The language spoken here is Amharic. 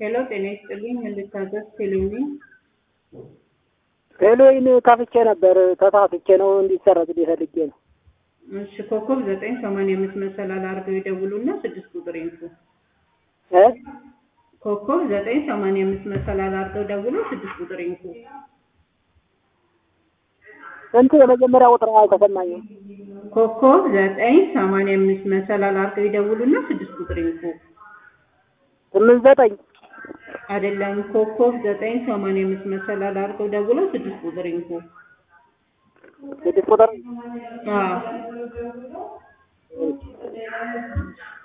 ሄሎ ጤና ይስጥልኝ እንድታዘዝ ቴሌቪዥን ቴሌዊን ከፍቼ ነበር ተሳስቼ ነው እንዲሰረዝልኝ ፈልጌ ነው። እሺ ኮከብ ዘጠኝ ሰማንያ አምስት መሰላል አድርገው ይደውሉና ስድስት ቁጥር ይንኩ። እ ኮከብ ዘጠኝ ሰማንያ አምስት መሰላል አድርገው ደውሎ ስድስት ቁጥር ይንኩ። ስንት የመጀመሪያ ቁጥር አልተሰማኝም። ኮከብ ዘጠኝ ሰማንያ አምስት መሰላል አድርገው ይደውሉና ስድስት ቁጥር ይንኩ። ስምንት ዘጠኝ አይደለም ኮከብ ዘጠኝ ሰማንያ አምስት መሰላል አድርገው ደውለው ስድስት ቁጥር ይንኩ። ስድስት ቁጥር አዎ